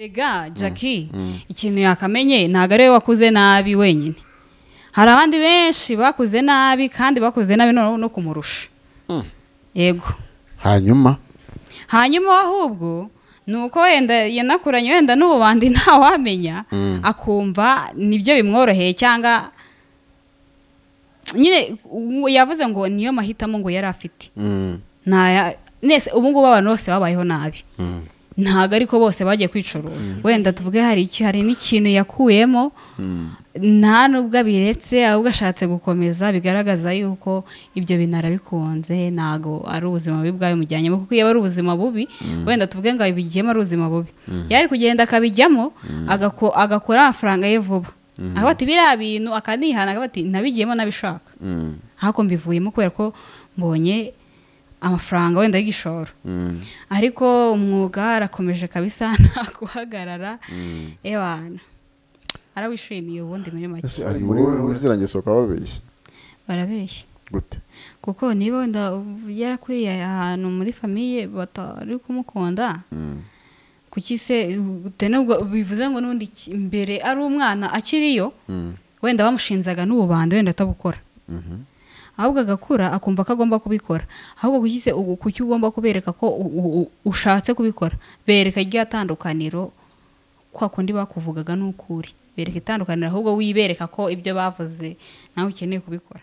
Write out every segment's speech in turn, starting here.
rega jackie ikintu yakamenye ntabwo ari we wakuze nabi wenyine hari abandi benshi bakuze nabi kandi bakuze nabi noneho no kumurusha yego hanyuma hanyuma we ahubwo ni uko wenda yanakuranye wenda n'ububandi ntawamenya akumva nibyo bimworoheye cyangwa nyine uwo yavuze ngo niyo mahitamo ngo yari afite Mm, Ntaya- nese ubu ngubu abantu bose babayeho nabi mm, ntabwo ariko bose bagiye kwicuruza wenda tuvuge hari iki hari n'ikintu yakuyemo mm. nta nubwo abiretse ahubwo ashatse gukomeza bigaragaza yuko ibyo bintu arabikunze ntabwo ari ubuzima bubi bwabimujyanyemo kuko iyo aba ari ubuzima bubi wenda tuvuge ngo abigiyemo ari ubuzima bubi yari kugenda akabijyamo agako- agakora amafaranga ye vuba akavuga ati biriya bintu akanihana akavuga ati nabigiyemo nabishaka Mm, ahako mbivuyemo kubera ko mbonye amafaranga wenda y'igishoro mm, ariko umwuga arakomeje kabisa nta guhagarara ebana arawishimiye ubundi muri make Ese ari muri muri ziriya ngeso bakaba babeshya barabeshya gute kuko niba wenda ubu yarakuriye ahantu muri famiye batari kumukunda Mm, kuki se ute nubwo bivuze ngo n'ubundi ki- mbere ari umwana akiriyo mm, wenda bamushinzaga n'ububanda wenda atabukora mhm. ahubwo agakura akumva ko agomba kubikora ahubwo kuki se ugu- kuki ugomba kubereka ko u- u- u- ushatse kubikora bereka irya tandukaniro kwa kundi bakuvugaga n'ukuri bereka itandukaniro ahubwo wibereka ko ibyo bavuze nawe ukeneye kubikora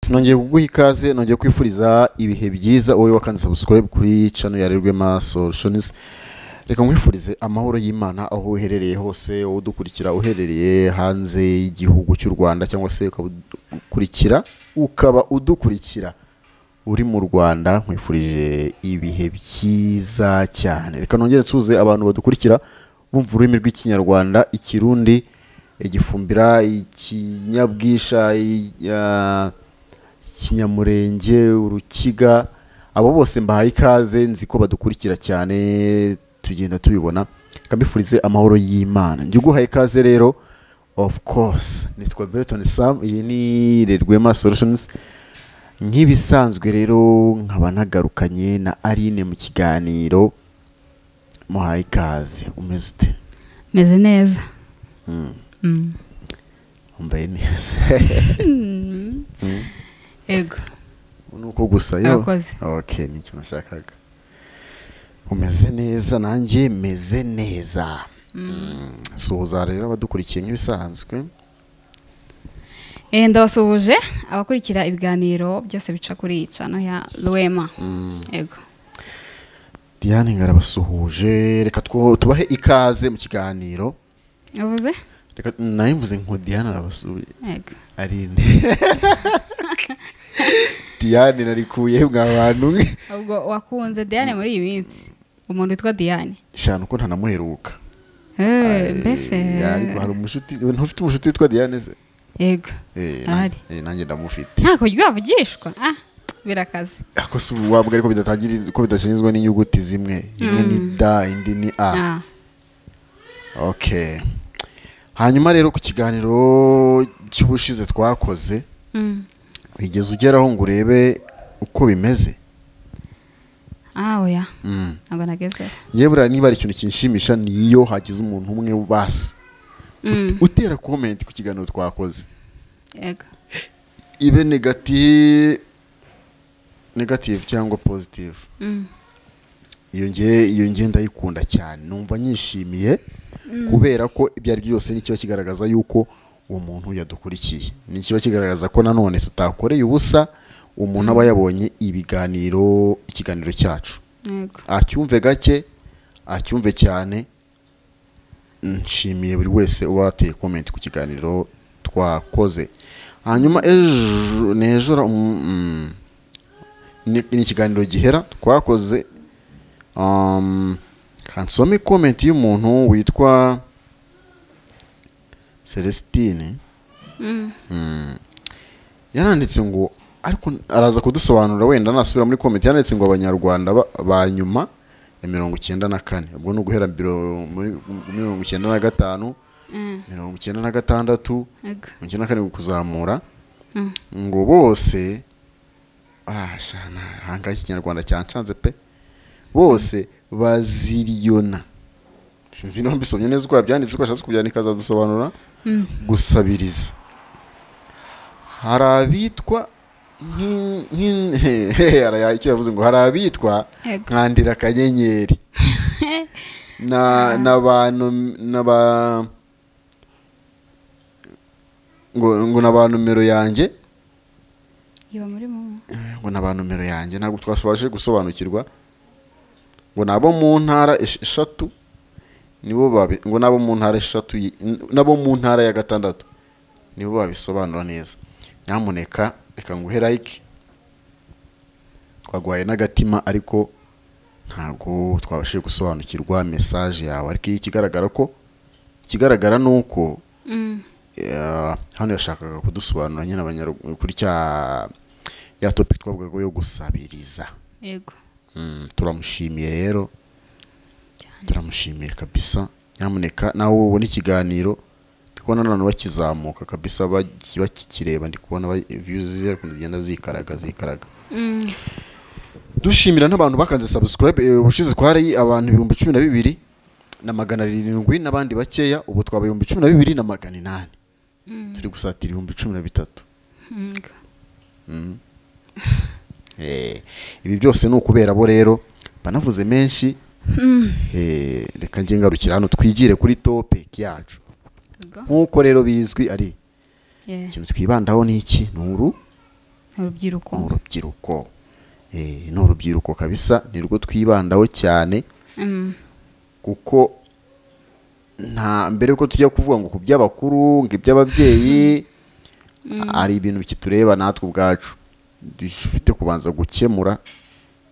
nongeye kuguha ikaze nongeye kwifuriza ibihe byiza wowe wakanditse subscribe kuri channel ya Rirwema Solutions reka nkwifurize amahoro y'Imana aho uherereye hose wowe udukurikira uherereye hanze y'igihugu cy'u Rwanda cyangwa se ukaba udukurikira ukaba udukurikira uri mu Rwanda nkwifurije ibihe byiza cyane reka nongere nsuze abantu badukurikira bumva ururimi rw'ikinyarwanda ikirundi igifumbira ikinyabwisha i- ah, kinyamurenge urukiga abo bose mbahaye ikaze nzi ko badukurikira cyane tugenda tubibona kambifurize amahoro y'imana njye uguhaye ikaze rero of course nitwa Berton Sam iyi ni Rwema Solutions nk'ibisanzwe rero nkaba nagarukanye na Aline mu kiganiro muhaye ikaze umeze ute meze neza Mm, Mm. wambaye neza Mm. ego nuko gusa yo Urakoze. okay nicyo nashakaga umeze neza nanjye meze neza Mm, suhuza rero abadukurikiye nk'ibisanzwe Eh, ndabasuhuje abakurikira ibiganiro byose bica kuri iyi cano ya rwema ego diane ngarabasuhuje reka two- tubahe ikaze mu kiganiro yavuze reka nayo mvuze ngo diane arabasuhuje ego arinde diane narikuye mwa bantu ubwo wakunze diane muri iyi minsi umuntu witwa diane shana uko ntanamuheruka Eh, Eh, mbese ariko hari umushuti ntufite umushuti witwa diane se yego Eh, Arahari. eh, nanjye ndamufite ntako ryavugishwa ah birakaze ako si ubuwabwe ariko bidatangira ko bidashinzwe n'inyuguti zimwe imwe ni Mm. da indi ni a Ah, okay hanyuma rero ku kiganiro cy'ubushize twakoze mm. bigeze ugeraho ngo urebe uko bimeze ah oya Mm. ntabwo nageze yewe buriya niba hari ikintu kinshimisha niyo hagize umuntu umwe basi Mm, utera comment ku kiganiro twakoze yego ibe negative negative cyangwa positive Mm, iyo nge iyo nge ndayikunda cyane numva nyishimiye kubera ko ibyo ari byo byose n'ikiba kigaragaza yuko uwo muntu yadukurikiye n'ikiba kigaragaza ko nanone tutakoreye ubusa umuntu aba yabonye ibiganiro ikiganiro cyacu yego acyumve gake acyumve cyane nshimiye buri wese uba wateye komenti ku kiganiro twakoze hanyuma ejo n'ejo ra- mm, mm, ni ni ikiganiro gihera twakoze um, kansome komenti y'umuntu witwa celestine Mm, Mm. yaranditse ngo ariko araza kudusobanurira wenda nasubira muri komenti yaranditse ngo abanyarwanda ba- ba nyuma ya mirongo icyenda na kane ubwo ni uguhera biro- muri muri mirongo icyenda na gatanu eh, mirongo icyenda na gatandatu yego mirongo icyenda na kane kuzamura Mm, ngo bose ah shana hanga ikinyarwanda cyancanze pe bose baziriyona sinzi niba mbisomye neza uko yabyanditse uko ashatse kubyandika azadusobanura gusabiriza hari abitwa nk'in- nk'in- he- he, araya- icyo yavuze ngo hari abitwa Yego. nkandira akanyenyeri na n'abantu n'aba ngo ngo na ba numero yanjye iba muri mu ngo ni aba numero yanjye ntabwo twashoboje gusobanukirwa ngo ni abo mu ntara esh- eshatu nibo babi ngo ni abo mu ntara eshatu yi- n- n'abo mu ntara ya gatandatu nibo babisobanura neza nyamuneka reka nguhe like twagwaye n'agatima ariko ntabwo twabashije gusobanukirwa mesaje yawe ariko iyi ikigaragara ko ikigaragara ni uko Mm. Eh, hano yashakaga kudusobanura nyine abanyaru- kuri cya ya topic twavugaga yo gusabiriza yego Mm, turamushimiye rero turamushimiye kabisa nyamuneka nawe ubona ikiganiro ndi kubona n'abantu bakizamuka kabisa baki- bakikireba ndi kubona ba- views ziri kugenda zikaraga zikaraga Mm. dushimira n'abantu bakanze subscribe eh, ubushize twari abantu ibihumbi cumi na bibiri na magana arindwi n'abandi bakeya ubu twaba ibihumbi cumi na bibiri na magana inani Mm. turi gusatira ibihumbi cumi na bitatu Mm. Mm. Eh, ibi byose ni ukubera bo rero banavuze menshi Mm. eh, reka njye ngarukira hano twigire kuri topic yacu Yego. nk'uko rero bizwi ari Yeah. ikintu twibandaho ni iki ni uru urubyiruko ni urubyiruko Eh, ni urubyiruko kabisa ni rwo twibandaho cyane Mm. kuko nta mbere yuko tujya kuvuga ngo ku by'abakuru ngo iby'ababyeyi hari ibintu bikitureba natwe ubwacu dufite kubanza gukemura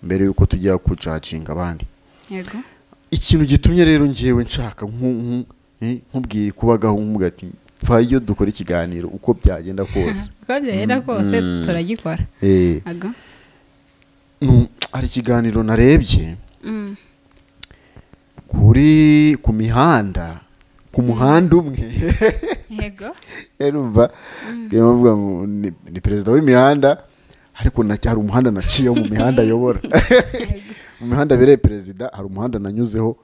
mbere yuko tujya kujacinga abandi yego ikintu gitumye rero ngewe nshaka nku- nku- eh, nkubwiye kubagaho nk'umubwira ati mva iyo dukora ikiganiro uko byagenda kose uko byagenda kose Mm. turagikora Eh, yego nu- hari ikiganiro narebye Mm. kuri ku mihanda ku muhanda umwe yego numva reba bavuga ngo ni ni perezida w'imihanda ariko na- hari umuhanda naciyeho mu mihanda ayobora mu mihanda abereye perezida hari umuhanda nanyuzeho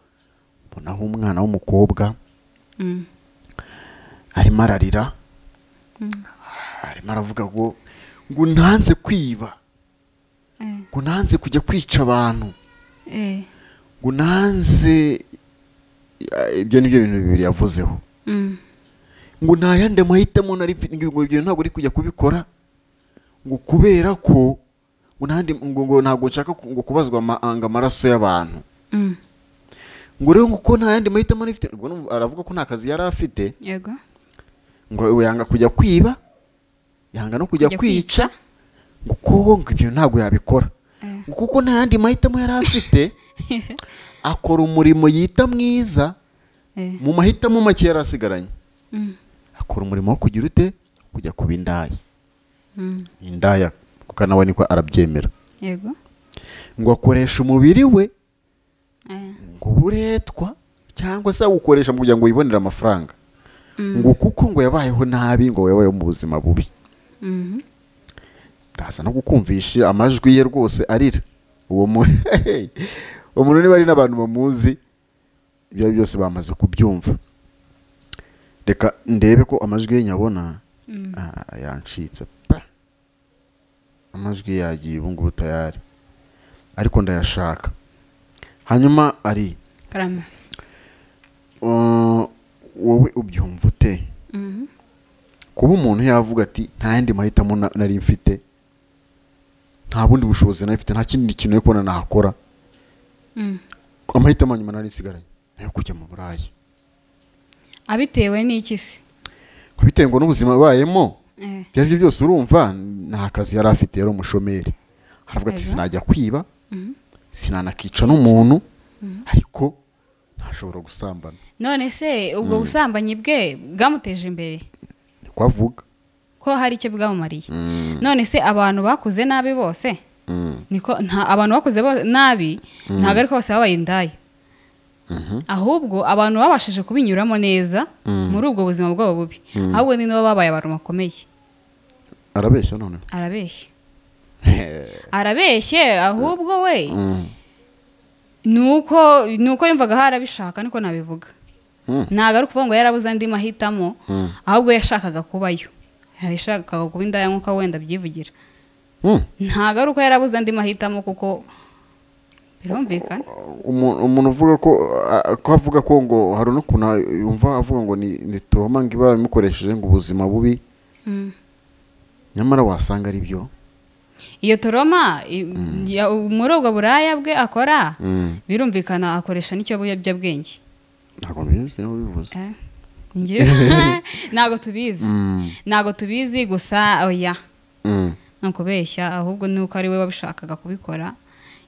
mbonaho umwana w'umukobwa Mm. arimo ararira Mm. arimo aravuga ngo ngo ntanze kwiba Eh. ngo ntanze kujya kwica abantu Eh. ngo ntanze Ah, ibyo ni byo bintu bibiri yavuzeho Mm. ngo nta yandi mahitamo nari mfite ngo ibyo ntabwo uri kujya kubikora ngo kubera ko ngo nta yandi- ngo ngo ntabwo nshaka ku- ngo kubazwa ama- anga amaraso y'abantu Mm. ngo rero ngo ko nta yandi mahitamo nari mfite ubwo numva- aravuga ko nta kazi yari afite yego ngo we yanga kujya kwiba yanga no kujya Kujya kwica ngo kuko ngo ibyo ntabwo yabikora Eh. ngo kuko nta yandi mahitamo yari afite akora umurimo yita mwiza Eh. mu mahitamo make yari asigaranye Mm. akora umurimo wo kugira ute kujya kuba indaya Mm. indaya kuko nawe niko arabyemera yego ngo akoresha umubiri we Eh. ngo uburetwa cyangwa se awukoresha kugira ngo wibonere amafaranga Mm. ngo kuko ngo yabayeho nabi ngo yabayeho mu buzima bubi Mhm. ndaza no kukumvisha amajwi ye rwose arira uwo mu- uwo muntu niba ari n'abantu bamuzi ibyo ari byo byose bamaze kubyumva reka ndebe ko amajwi ye nyabona Mm. Ah, yancitse pa amajwi yagiye ubu ngubu tayari ariko ndayashaka hanyuma ari karama uh, wowe ubyumva ute Mhm. kuba umuntu yavuga ati nta yandi mahitamo na- nari mfite nta bundi bushobozi nari mfite nta kindi kintu yo kubona nakora Mm. amahitamo nyuma nari nsigaranye ni ayo kujya mu burayi abitewe n'iki se ngo bitewe ngo n'ubuzima abayemo Eh. ibyo ari byo byose urumva nta kazi yari afite yari umushomeri aravuga ati Ego. sinajya kwiba Mhm. sinanakica n'umuntu ariko ntashobora gusambana none se ubwo busambanyi bwe bwamuteje imbere niko avuga ko hari icyo bwamumariye none se abantu bakuze nabi bose niko nta abantu bakuze bo- nabi ntabwo ariko bose babaye indaya ahubwo abantu babashije kubinyuramo neza muri ubwo buzima bwabo bubi ahubwo ni nabo babaye abantu bakomeye arabeshya none arabeshya arabeshye ahubwo we Mm. nuko nuko yumvaga harabishaka niko nabivuga Mm. ntabwo ari ukuvuga ngo yarabuze andi mahitamo Mm. ahubwo yashakaga kubayo yashakaga kuba indahemuka wenda abyivugira Mm. ntabwo ari uko yarabuze andi mahitamo kuko birumvikana Umu- umuntu uvuga ko a- ko avuga ko ngo hari n'ukuntu yumva avuga ngo ni ni turoma ngo ibara bimukoresheje ngo ubuzima bubi Mm. nyamara wasanga ari byo iyo toroma i- ya- muri ubwo buraya bwe akora Mm. birumvikana akoresha n'ikiyobyabwenge ntabwo bizi niba bivuze Eh, njye- ntabwo tubizi Mm. ntabwo tubizi gusa oya Mm. ni ukubeshya ahubwo ni uko ari we wabishakaga kubikora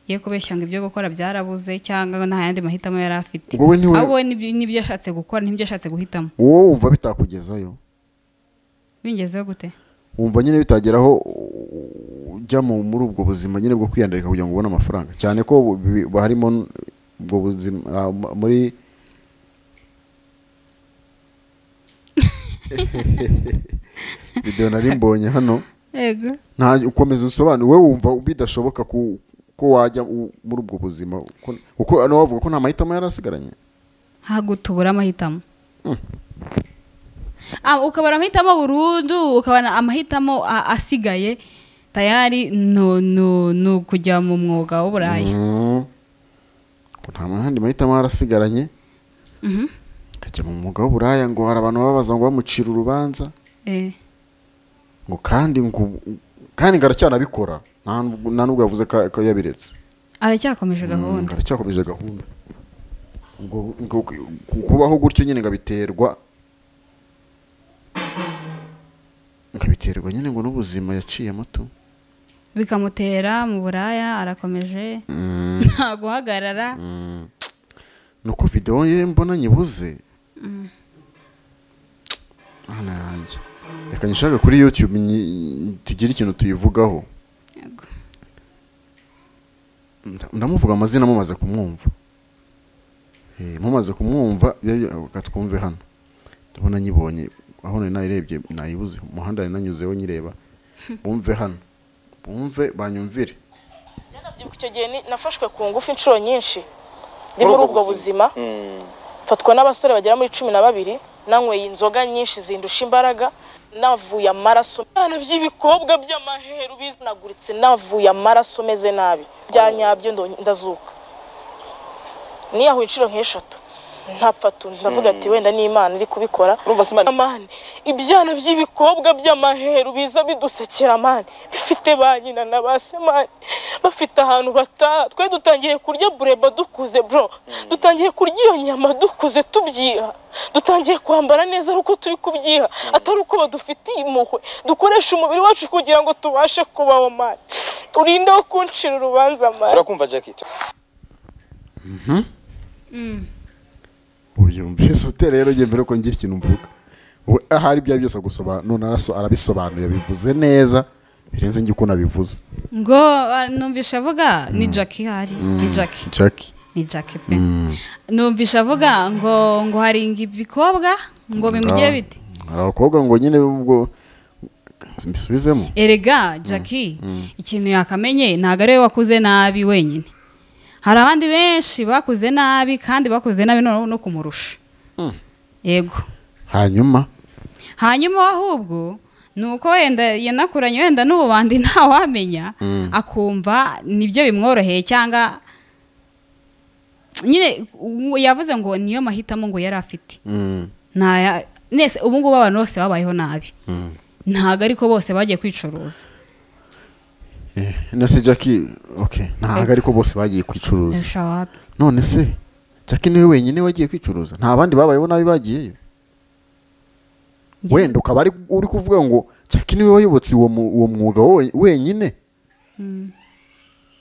ye kubeshya ngo ibyo gukora byarabuze cyangwa nta yandi mahitamo yari afite Ubwo we ntiwe- ahubwo we n'ibyo- n'ibyo yashatse gukora n'ibyo yashatse guhitamo wowe wumva bitakugezayo bingezeho gute wumva nyine bitageraho ujya mu muri ubwo buzima nyine bwo kwiyandarika kugira ngo ubone amafaranga cyane ko bu- bi- bu- harimo n- ubwo buzima ah, m- muri videwo nari mbonye hano yego nta ukomeza usobanure wowe wumva bidashoboka ku- ko wajya u- muri ubwo buzima ko- kuko hano bavuga ko nta mahitamo yari asigaranye ntabwo tubura amahitamo Ah, ukabona amahitamo burundu ukabona amahitamo a- asigaye tayari no no no kujya mu mwuga w'uburaya Mm. Ko nta handi mahitamo yari asigaranye Mhm. akajya mu mwuga w'uburaya ngo hari abantu babaza ngo bamucira urubanza Eh, ngo kandi ngo kandi ngo aracyanabikora nta nubwo- nta n'ubwo yavuze ko ko yabiretse aracyakomeje Mm, ngo gahunda aracyakomeje gahunda ngo ngo ku- kubaho gutyo nyine ngo abiterwa ngo abiterwa nyine ngo n'ubuzima yaciyemo tu bikamutera mu buraya arakomeje nta guhagarara Mm. nuko videwo ye mbona nyibuze Mana yanjye. reka nyishake kuri youtube nyi- tugire ikintu tuyivugaho Yego. Nda- ndamuvuga amazina mumaze kumwumva Eh, mumaze kumwumva bya- bya- reka twumve hano ndabona nyibonye aho nari nayirebye nayibuze umuhanda nari nanyuzeho nyireba bumve hano bumve banyumvire Narabyibuka icyo gihe ni- nafashwe ku ngufu inshuro nyinshi ndi muri ubwo buzima fatwa n'abasore bagera muri cumi na babiri nanyweye inzoga nyinshi zindusha imbaraga navuye amaraso abana by'ibikobwa by'amaheru bivunaguritse navuye amaraso meze nabi bya nyabyo ndo- ndazuka niyahuye inshuro nk'eshatu ntapfatu ndavuga ati wenda ni imana iri kubikora urumva simani amani ibyana by'ibikobwa by'amaheru biza bidusekera amani bifite ba nyina na ba semani bafite ahantu bataha twe dutangiye kurya bureba dukuze bro dutangiye kurya iyo nyama dukuze tubyiha dutangiye kwambara neza ari uko turi kubyiha atari uko badufitiye impuhwe dukoresha umubiri wacu kugira ngo tubashe kubaho mani urinde wo kuncira urubanza mani turakumva jackie Mm. ubyumvise ute rero njye mbere ko ngira ikintu mvuga we ahari ibyo ari byo byose gusobanura none araso- arabisobanuye bivuze neza birenze njye uko nabivuze ngo ah, numvisha avuga ni jackie ihari ni jackie jackie ni jackie pe numvisha avuga ngo ngo haringa ibikobwa ngo bimugire Ah, bite hari abakobwa ngo nyine ubwo mbisubizemo erega jackie ikintu yakamenye ntabwo ari we wakuze nabi wenyine hari abandi benshi bakuze nabi kandi bakuze nabi noneho no kumurusha yego hanyuma hanyuma we ahubwo ni uko wenda yanakuranye wenda n'ububandi ntawamenya akumva nibyo bimworoheye cyangwa nyine u- yavuze ngo niyo mahitamo ngo yari afite Mm, ntaya nese ubu ngubu abantu bose babayeho nabi mm. ntabwo ariko bose bagiye kwicuruza Eh, none se jackie okay ntabwo ariko bose bagiye kwicuruza Esha wapi. none se jackie niwe wenyine wagiye kwicuruza nta bandi babayeho nabi bagiyeyo Njye- wenda ukaba ari- uri kuvuga ngo jackie niwe wayobotse uwo mu- uwo mwuga wo- wenyine Mm.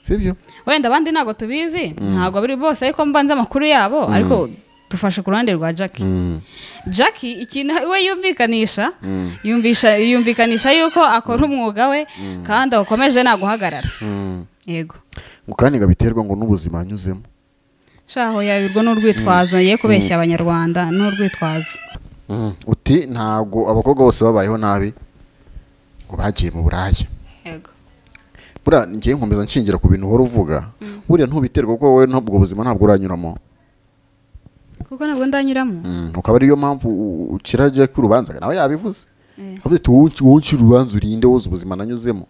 sibyo wenda abandi ntabwo tubizi ntabwo buri bose ariko mbanza amakuru yabo ariko dufashe ku ruhande rwa jackie jackie ikintu we yumvikanisha yumvisha yumvikanisha yuko akora umwuga we kandi awukomeje nta guhagarara yego ngo kandi ngo abiterwa ngo n'ubuzima anyuzemo shaho yabirwa n'urwitwazo ye kubeshya abanyarwanda n'urwitwazo uti ntabwo abakobwa bose babayeho nabi ngo bagiye mu buraya yego buriya ngiye nkomeza nshingira ku bintu uhora uvuga buriya ntubiterwa kuko wowe ntabwo ubuzima ntabwo uranyuramo kuko ntabwo ndanyuramo Mm, ukaba ariyo mpamvu u- ucira jack urubanza nawe yabivuze Eh. avuze ati wowe unci- wowe uncira urubanza urinde wowe uzi ubuzima nanyuzemo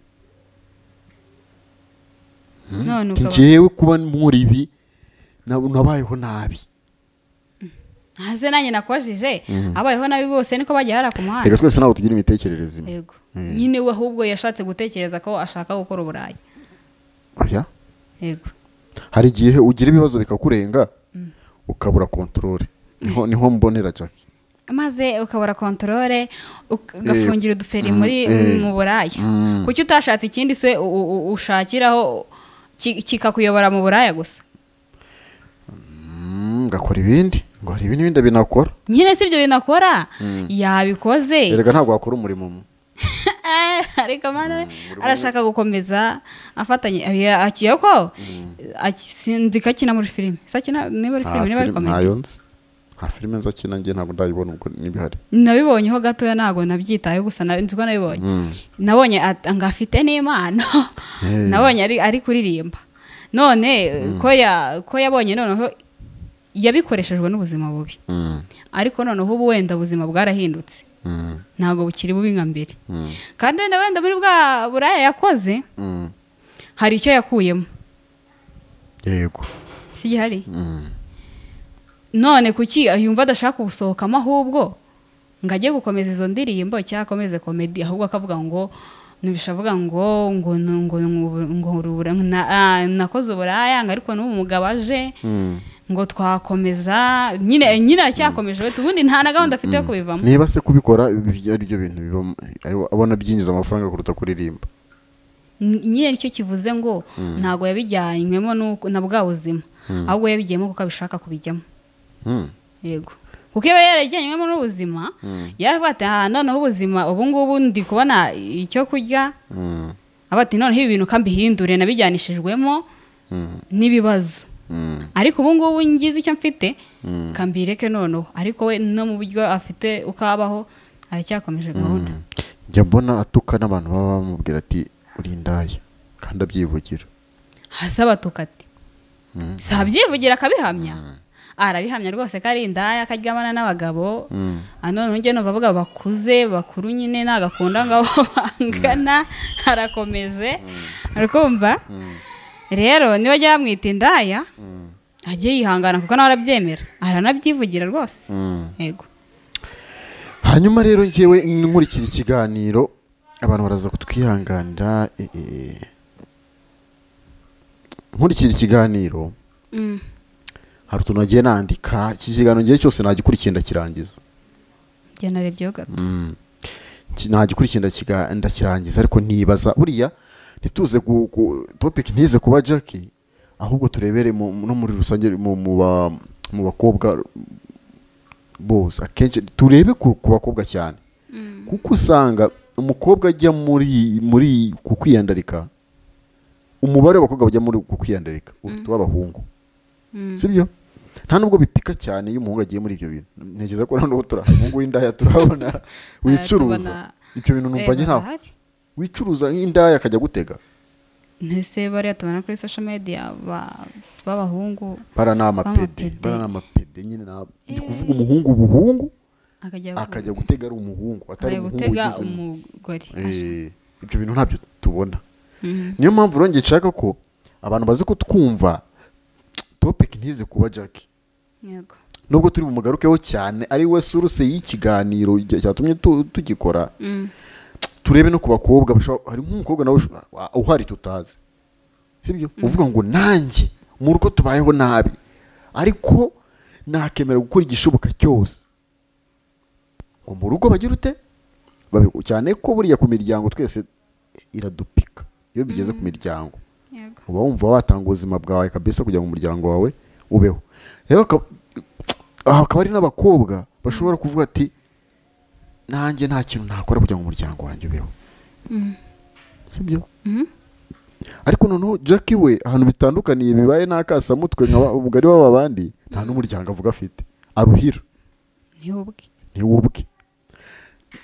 none Ati, ukaba njyewe kuba muri ibi nab- nabayeho nabi hasi nanjye nakubajije abayeho nabi bose niko bagiye hariya ku muhanda reka twese ntabwo tugira imitekerereze imwe yego nyine we ahubwo yashatse gutekereza ko ashaka gukora uburayi Oya. yego hari igihe ugira ibibazo bikakurenga ukabura kontorore niho niho mbonera jack maze ukabura kontorore ugafungira uduferi muri eh, mu buraya mm. kuki utashatse ikindi se u- u- u- ushakiraho ki- kikakuyobora mu buraya gusa Mm, ngakora ibindi ngo hari ibindi bindi binakora nyine si ibyo binakora yabikoze erega ntabwo wakora umurimo umwe ariko mara arashaka gukomeza afatanye eh, akiye ko Aki- sinzi ko akina muri filime se akina niba ari filime niba ari komedi ntayo nzi nta filime nzakina njye ntabwo ndayibona ubwo n'ibihari nabibonyeho gatoya ntabwo nabyitayeho gusa na- nzi ko nabibonye nabonye at- ngo afite n'impano Hey. nabonye ari, ari kuririmba none ko, ya, ko yabonye noneho yabikoreshejwe n'ubuzima bubi Mm, ariko noneho ubu wenda ubuzima bwarahindutse mm, ntabwo bukiri bubi nka mbere mm, kandi wenda wenda muri bwa buraya yakoze mm. hari icyo yakuyemo yego si gihari Mm. none kuki yumva adashaka gusohokamo ahubwo ngo ajye gukomeza izo ndirimbo cyangwa akomeze komedi ahubwo akavuga ngo ntibisha avuga ngo ngo ngo ngo urubura nakoze uburaya ngo ariko n'ubu umugabo aje Mm. ngo twakomeza nyine nyine aracyakomeje we ubundi nta na gahunda afite yo kubivamo niba se kubikora ibi- ari byo bintu bibamo ari- abona byinjiza amafaranga kuruta kuririmba N- nyine nicyo kivuze ngo ntabwo yabijyanywemo n'uko- na bwa buzima ahubwo yabigiyemo kuko abishaka kubijyamo Mm. yego kuko iyo yarajyanywemo n'ubuzima yarafata aha noneho ubuzima ubu ngubu ndi kubona icyo kurya Mm. aba ati noneho ibi bintu kambihindure nabijyanishijwemo Mm. n'ibibazo Mm. ariko ubu ngubu ngize icyo mfite kambireke noneho ariko we no mu buryo afite uko abaho aracyakomeje gahunda njya mbona atuka n'abantu baba bamubwira ati uri indaya kandi abyivugira hasi abatuka ati Mm. si abyivugira akabihamya arabihamya rwose ko ari indaya ko aryamana n'abagabo Mm. Ah, noneho njye numva avuga bakuze bakuru nyine ntagakunda ngo abo bangana harakomeje arakumva rero niba ajya yamwita indaya ajye yihangana kuko nawe arabyemera aranabyivugira rwose Mm. yego hanyuma rero njyewe nkurikira ikiganiro abantu baraza kutwihanganira eh, eh. nkurikira ikiganiro Mm. hari utuntu nagiye nandika iki kiganiro ngiye cyose nagikurikiye ndakirangiza njye narebyeho gato Ki- nagikurikiye ndakiga- ndakirangiza ariko nibaza buriya ntituze gu- gu- topic ntize kuba jackie ahubwo turebere mu- mu- no muri rusange mu- mu ba- mu bakobwa bose akenshi turebe ku ku bakobwa cyane kuko usanga umukobwa ajya muri muri ku kwiyandarika umubare w'abakobwa bajya muri ku kwiyandarika uruta uw'abahungu Mm. sibyo nta nubwo bipika cyane iyo umuhungu agiye muri ibyo bintu ntekereza ko ntabwo turahabungu w'indaya turahabona wicuruza tubona- ibyo bintu numva njye Eh, ntaho bahari. wicuruza nk'indaya akajya gutega ntese bariya tubona kuri social media ba- b'abahungu bara ni amapede Amapede. bara ni amapede nyine nta- ndi kuvuga umuhungu ubuhungu akajya akajya gutega ari umuhungu atari akajya umuhungu gutega ugize mu- umugore Eh, ibyo bintu ntabyo tubona Mhm. niyo mpamvu rero njye nshaka ko abantu bazi ko twumva topiki ntize kuba jackie yego nubwo turi bumugarukeho cyane ari we suruse y'ikiganiro igihe cyatumye tu- tugikora Mm. turebe no ku bakobwa bashobora- hari nk'umukobwa nawe ushobora- uh, uhari tutazi sibyo uvuga ngo nanjye mu rugo tubayeho nabi ariko nakemera gukora igishoboka cyose ngo mu rugo bagira ute Babi- cyane ko buriya ku miryango twese iradupika iyo bigeze ku miryango yego uba wumva watanga ubuzima bwawe kabisa kugira ngo umuryango wawe ubeho rero akaba- aha hakaba hari n'abakobwa bashobora kuvuga ati nanjye nta kintu nakora kugira ngo umuryango wanjye ubeho sibyo Mhm. ariko noneho jackie we ahantu bitandukaniye bibaye n'akasamutwe nka ba- umugari w'aba bandi nta n'umuryango avuga afite aruhira niwe ubwe niwe ubwe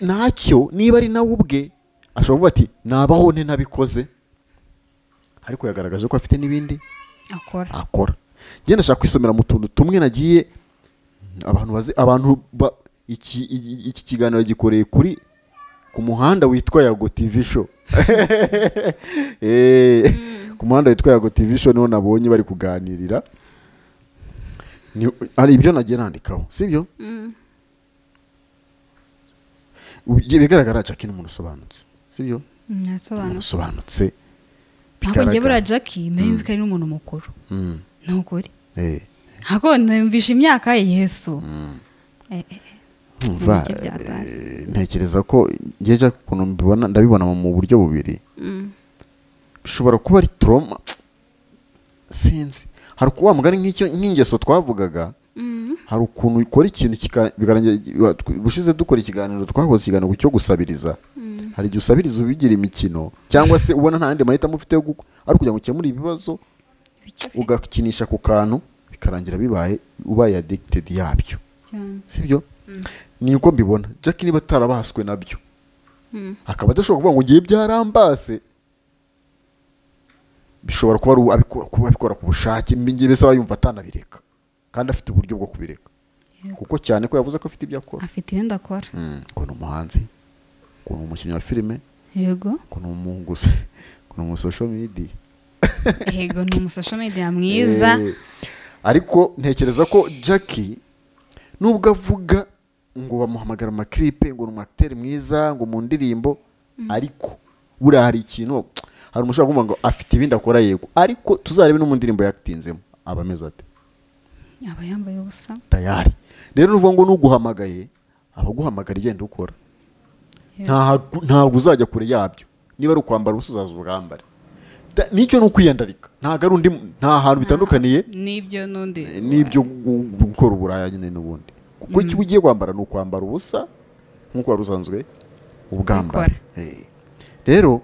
ntacyo niba ari nawe ubwe ashobora kuvuga ati nabaho nte nabikoze ariko yagaragaje ko afite n'ibindi akora akora njye ndashaka kwisomera mu tuntu tumwe nagiye abantu bazi abantu ba- iki iki- iki kiganiro gikoreye kuri ku muhanda witwa yago tv show Eh, ku muhanda witwa yago tv show niho nabonye bari kuganirira Ni- hari ibyo nagiye nandikaho sibyo Mm. bigaragara jackie ni umuntu usobanutse sibyo Ni umuntu ntasobanura usobanutse ntabwo ngiye buriya bigaragara. jackie nari ko ari n'umuntu mukuru Mm, ni ukuri eh. ntabwo numvisha imyaka ye yesu Eh, eh, eh. Umva, Mu bice bya Tari. eh, ntekereza ko ngewe Jack ukuntu mbibona ndabibona mu buryo bubiri Mm. bishobora kuba ari toroma sinzi hari ukuba mugari nk'icyo nk'ingeso twavugaga Mm. hari ukuntu ukora ikintu kika- bikarangira ubushize dukora ikiganiro twakoze ikiganiro cyo gusabiriza hari igihe usabiriza ubigira imikino cyangwa se ubona nta yandi mahitamo ufite yo gukora ari kugira ngo ukemure ibibazo Ibiki afite ugakinisha ku kantu bikarangira bibaye ubaye adegitedi yabyo cyane. sibyo ni uko mbibona jack niba atarabaswe nabyo Mm. akaba adashobora kuvuga ngo ngiye byarambase bishobora kuba ari abikora- kuba abikora ku bushake mbingi bisaba yumva atanabireka kandi afite uburyo bwo kubireka Yego. kuko cyane ko yavuze ko afite ibyo akora afite ibindi akora Mm, ngo ni umuhanzi ngo ni umukinnyi wa filime yego ngo ni umuguzi ngo ni umusosho media yego ni umusosho media mwiza Eh, ariko ntekereza ko jackie nubwo avuga ngo bamuhamagara amakiripe ngo ni umwakiteri mwiza ngo mu ndirimbo ariko buriya hari ikintu hari umushobora kumva ngo afite ibindi akora yego ariko tuzarebe no mu ndirimbo yatinzemo aba ameze ate aba yambaye ubusa tayari rero nuvuga ngo n'uguhamagaye aba aguhamagara igenda ukora Ntahagu- ntabwo uzajya kure yabyo niba ari ukwambara ubusa uzaza ubwambare Da- nicyo ni ukwiyandarika ntabwo ari undi mu- nta hantu bitandukaniye n'ibyo n'undi n'ibyo gu- gu- gukora uburaya nyine n'ubundi kuko icyo ugiye kwambara ni ukwambara ubusa nk'uko wari usanzwe ubwambara Ubikora. Eh. rero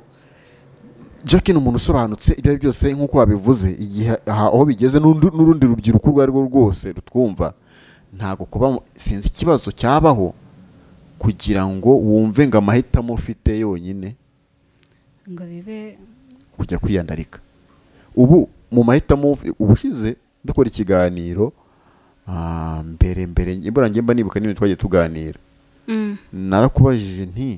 Jack ni umuntu usobanutse ibyo ari byo byose nk'uko wabivuze igihe aha aho bigeze n'undi- n'urundi rubyiruko urwo ari rwo rwose rutwumva ntabwo kuba mu- sinzi ikibazo cyabaho kugira ngo wumve ngo amahitamo ufite yonyine ngo bibe kujya kwiyandarika ubu mu mahitamo uv- ubushize dukora ikiganiro ah, mbere mbere ibura ngemba nibuka n'ibintu twagiye tuganira Mm. narakubajije nti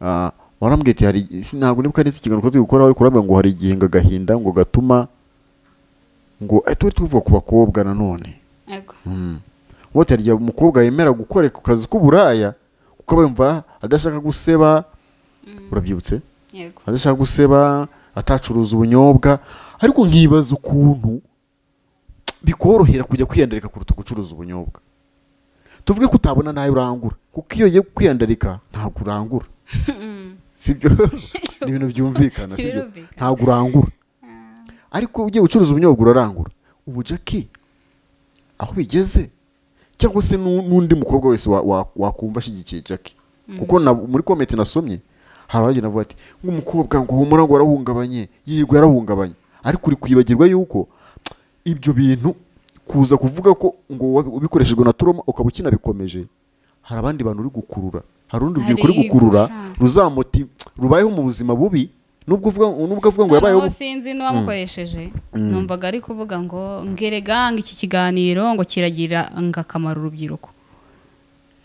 ah, warambwiye ati hari si- ntabwo nibuka ndetse ikiganiro turi gukora ariko urambwira ngo hari igihinga agahinda ngo gatuma ngo eh, turi tuvuga ku bakobwa nanone yego uba hari umukobwa yemera gukora ku kazi k'uburaya kuko aba yumva adashaka guseba urabyibutse yego adashaka guseba atacuruza ubunyobwa ariko nkibaza ukuntu bikorohera kujya kwiyandarika kuruta gucuruza ubunyobwa tuvuge ko utabona nayo urangura kuko iyo ugiye kwiyandarika ntabwo urangura sibyo ni ibintu byumvikana sibyo Birumvikana. ntabwo urangura ariko ugiye gucuruza ubunyobwa urarangura ubu jackie aho bigeze cyangwa se n'u- n'undi mukobwa wese wa- wa- wakumva ashyigikiye jackie kuko na- muri komenti nasomye hari abagenda bavuga ati nk'umukobwa ngo humura ngo arahungabanye yego yarahungabanye ariko uri kwibagirwa yuko ibyo bintu kuza kuvuga ko ngo wa- ubikoreshejwe na turoma ukaba ukinabikomeje hari abandi bantu uri gukurura hari urundi Hari rubyiruko uri gukurura igusha. ruzamoti rubayeho mu buzima bubi nubwo uvuga nubwo avuga ngo yabayeho noneho sinzi n'uwamukoresheje numvaga ari kuvuga ngo ngerega ngo iki kiganiro ngo kiragira ngo akamaro urubyiruko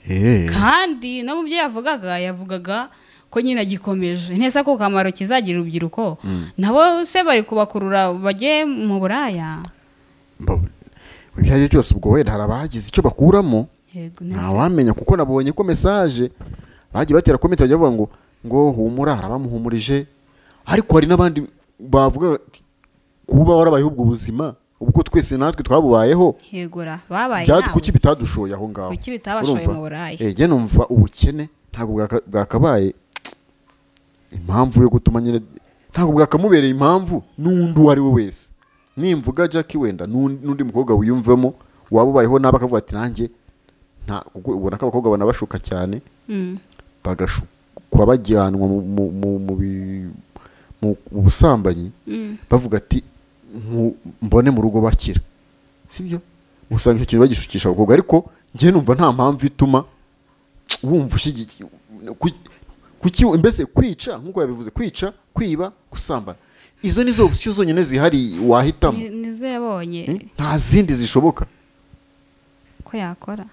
Eh, kandi no mu byo yavugaga yavugaga ko nyine agikomeje neza ko kamaro kizagira urubyiruko nabo se bari kubakurura bajye mu buraya mba- ibyo ari byo byose ubwo wenda hari abagize icyo bakuramo yego neza ntawamenya kuko nabonye ko mesaje bagiye batera komenti bajya bavuga ngo ngo humura hari abamuhumurije ariko hari n'abandi bavuga bati, kuba warabayeho ubwo buzima ubwo twese natwe twabubayeho yegura babaye bya- nawe kuki bitadushoye aho ngaho Kuki bitabashoye Urumva? mu buraya? Eh, njye numva ubukene ntabwo bwaka- bwakabaye impamvu yo gutuma nyine ntabwo bwakamubereye impamvu n'undi uwo ari we wese nimvuga Jackie wenda n'undi n'undi mukobwa wiyumvemo waba ubayeho nabi akavuga ati nanjye nta ubwo- ubona ko abakobwa banabashuka cyane Mm. bagashukwa bajyanwa mu- mu- mu- mu bi- mu mu busambanyi Mm. bavuga ati "Nku- mbone mu rugo bakira sibyo usanga icyo kintu bagishukisha abakobwa ariko njye numva nta mpamvu ituma wumva ushyigikiye kuki mbese kwica nk'uko yabivuze kwica kwiba gusambana izo ni zo opsiyo zonyine zihari wahitamo Ni- nizo yabonye Hmm? nta zindi zishoboka ko yakora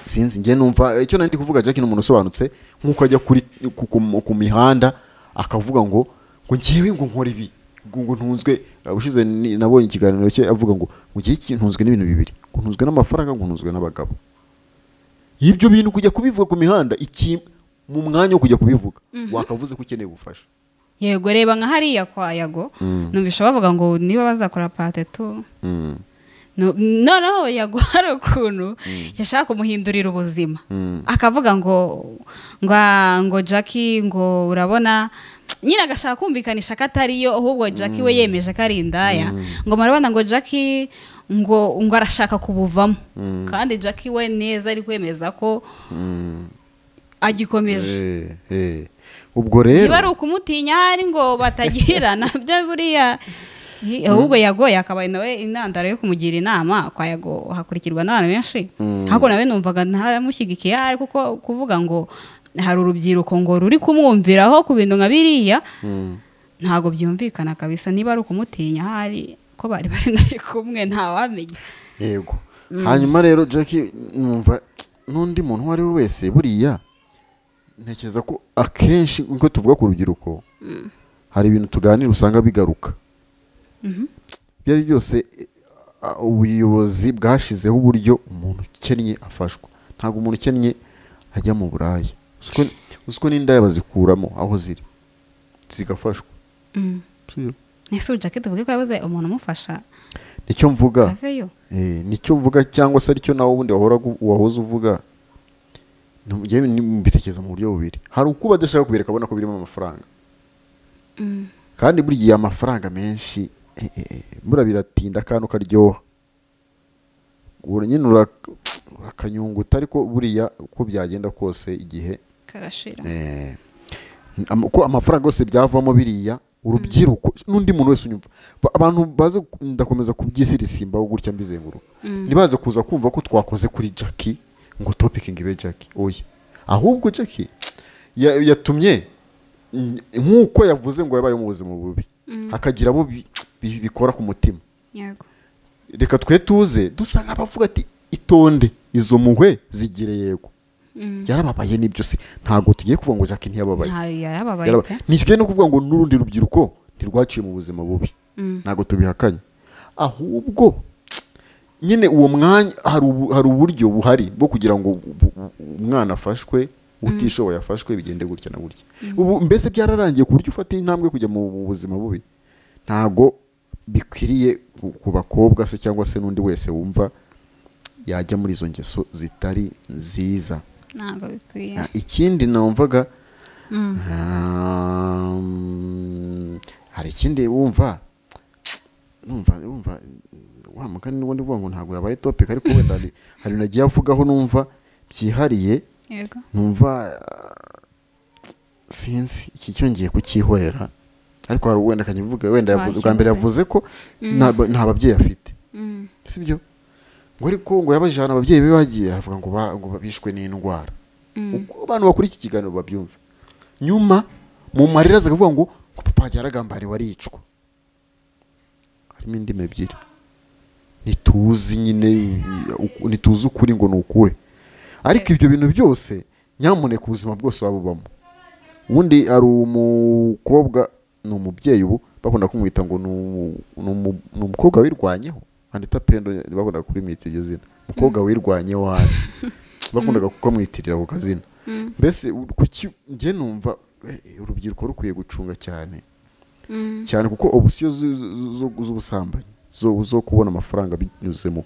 sinzi njye numva icyo nari kuvuga Jack ni umuntu usobanutse nk'uko ajya kuri ku, ku, ku mihanda akavuga ngo ngo ngewe ngo nkora ibi ngo ngo ntunzwe ubushize ni- nabonye ikiganiro cye avuga ngo ngo ngewe iki- ntunzwe n'ibintu bibiri ngo ntunzwe n'amafaranga ngo ntunzwe n'abagabo ibyo bintu kujya kubivuga ku mihanda iki mu mwanya wo kujya kubivuga wakavuze ko ukeneye ubufasha yego reba nka hariya kwa yago Mm. numvisha bavuga ngo niba bazakora pate tu Mm, No- noneho yago hari ukuntu yashaka kumuhindurira ubuzima Mm. akavuga ngo ngo ngo jackie ngo urabona nyine agashaka kumvikanisha ko atariyo ahubwo jackie we yemeje ko ari indaya ngo murabona ngo jackie ngo ngo arashaka kubuvamo kandi jackie we neza ari kwemeza ko mm. agikomeje Eh, eh. ubwo niba ari rero ukumutinya hari ngo batagirana byo buriya Hi- ahubwo yagoye akabaye nawe intandaro yo kumugira inama kwa yago hakurikirwa n'abantu benshi ariko nawe numvaga ntamushyigikiye ahari kuko kuvuga ngo hari urubyiruko ngo ruri kumwumviraho ku bintu nka biriya ntabwo byumvikana kabisa niba ari ukumutinya ahari ko bari bari nari kumwe ntawamenya yego hanyuma rero jackie numva n'undi muntu uwo ari we wese buriya ntekereza ko akenshi nk'uko tuvuga ku rubyiruko hari ibintu tuganira usanga bigaruka ibyo ari byo byose eh, ah, ubuyobozi bwashyizeho uburyo umuntu ukennye afashwa ntabwo umuntu ukennye ajya mu buraya uzi ko- uzi ko n'indaya bazikuramo aho ziri zigafashwa Mm. Sibyo? ese ujake tuvuge ko yabuze umuntu umufasha nicyo mvuga aveyo Eh, nicyo uvuga cyangwa se aricyo nawe ubundi wahora gu- wahoze uvuga Ntu- njyewe ni- mbitekereza mu buryo bubiri hari uko badashaka kubireka abona ko birimo amafaranga kandi buriya gihe amafaranga menshi eh, eh, eh, buriya biratinda kandi ukaryoha Ura- nyine ura- urakanyunguta ariko buriya uko byagenda kose igihe karashira Eh, am- ko amafaranga yose byavamo biriya urubyiruko n'undi muntu wese unyumva Ba- abantu baze ku- ndakomeza kubyisirisimbaho gutya mbizenguruka ntibaze kuza kumva ko twakoze kuri jackie ngo topikingi ibe jackie oya ahubwo jackie ya- yatumye mm, nk'uko yavuze ngo yabaye mu buzima bubi hakagira abo bi- bi- bikora ku mutima yego reka twe tuze dusa nk'abavuga ati itonde izo muhwe zigire yego yarababaye nibyo se ntabwo tugiye kuvuga ngo jackie ntiyababaye ntayo yarababaye Yaraba- pe ntitujye no kuvuga ngo n'urundi rubyiruko ntirwaciye mu buzima bubi Mm. ntabwo tubihakanye ahubwo nyine uwo mwanya hari ubu- hari uburyo buhari bwo kugira ngo bu- bu- umwana afashwe utishoboye afashwe bigende gutya na gutya ubu mbese byararangiye ku buryo ufata intambwe kujya mu mu buzima bubi ntabwo bikwiriye ku- ku bakobwa se cyangwa se n'undi wese wumva yajya muri izo ngeso zitari nziza ntabwo bikwiye Ah, ikindi numvaga Mm. um, hari ikindi wumva numva wumva wa mugani n'ubundi uvuga ngo ntabwo yabaye topic ariko wenda hari hari ibintu agiye avugaho numva byihariye yego numva ah, sinzi iki cyo ngiye kukihorera ariko hari wenda akakivuga wenda yavuze bwa mbere Wakivuze. yavuze ko nta ba- nta babyeyi afite Mm. sibyo ngo ariko ngo yabajije ahantu ababyeyi be bagiye aravuga ngo ba- ngo bishwe n'indwara Mm. uko abantu bakora iki kiganiro babyumva nyuma mu marira aza akavuga ngo ngo papa wanjye yaragambariwe aricwa harimo indimi ebyiri ntituzi nyine uku- ntituzi ukuri ngo ni ukuwe ariko ibyo bintu byose nyamuneka ubuzima bwose waba ubamo ubundi hari umukobwa ni umubyeyi ubu bakunda kumwita ngo ni umu- ni umu- ni umukobwa wirwanyeho andita pendo bakunda kurimwita iryo zina umukobwa wirwanyeho hano bakundaga kukamwitirira ako kazina mbese u- kuki njye numva eh, urubyiruko rukwiye gucunga cyane Mm. cyane kuko obusiyo zu- zu- zu- zu- z'ubusambanyi zo zo kubona amafaranga binyuze mu